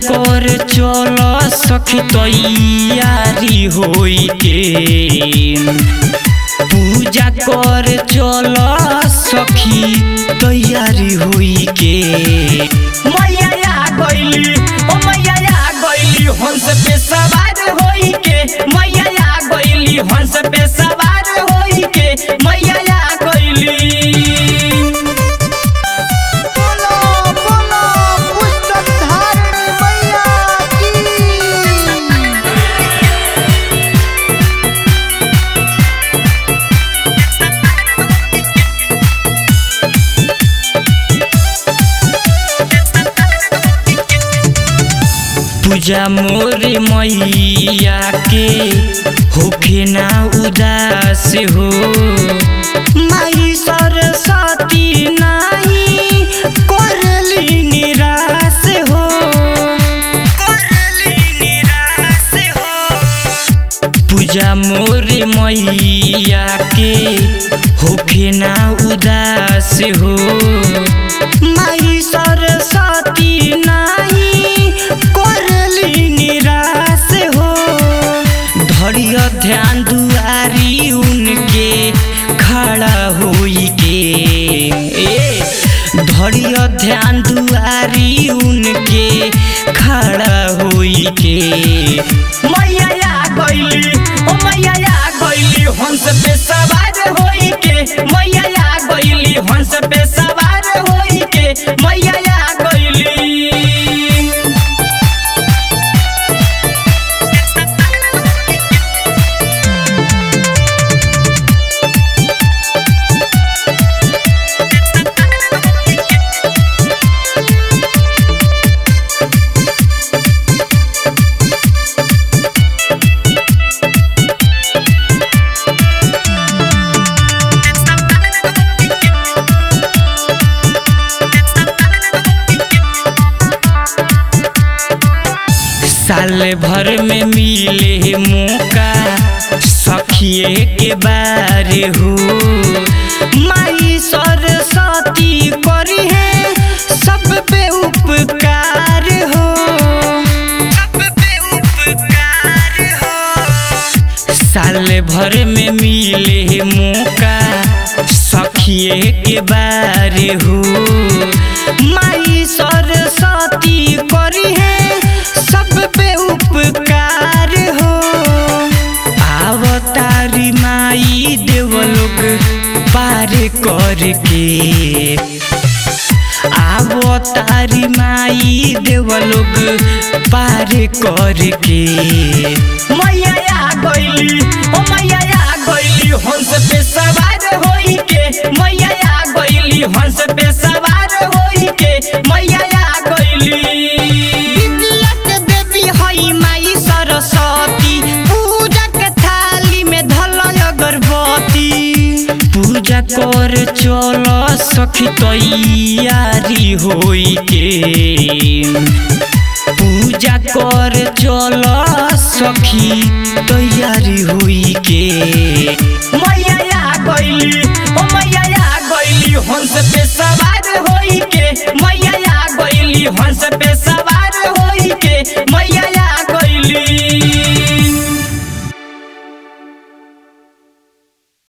कर चल सखी तैयारी होई के पूजा कर चल सखी तैयारी होई के मैया आ गइली ओ मैया आ गइली हंस पे सवार होई के मैया आ गइली हंस पे सवार होई के मैया आ गइली बोलो बोलो पुस्तक धारिणी मैया की पूजा मोर मैया के होखे ना उदास हो माई सरस्वती नाही करली निराश हो करली निराश हो पूजा मोर मैया के होखे ना उदास हो माई सरस्वती नाही करली निराश हो धरिया ध्यान दुआरी उनके खड़ा होई के ए धरिया ध्यान दुआरी उनके खड़ा होई के मैया आ गइली ओ मैया आ गइली हंस पे सवार होई के मैया आ गइली हंस पे सवार होई के मैया आ गइली साल भर में मिले मौका सखिए के बार हो माई सरस्वती करी है सब पे उपकार हो सब पे उपकार हो साल भर में मिले मौका सखिए के बार हो माई सरस्वती करी है सब पे उपकार हो आवतारी माई देवलोक पार करके आवतारी माई देवलोक पार करके मैया आ गइली ओ मैया आ गइली हंस पे सवार होई के मैया आ गइली हंस पे सवार होई के मैया आ गइली विद्या के देवी हई माई सरस्वती पूजा के थाली में धल अगरबत्ती पूजा कर चल सखी तैयारी होई के पूजा कर चल सखी तैयारी होई के मैया आ गइली ओ मैया आ गइली हंस पे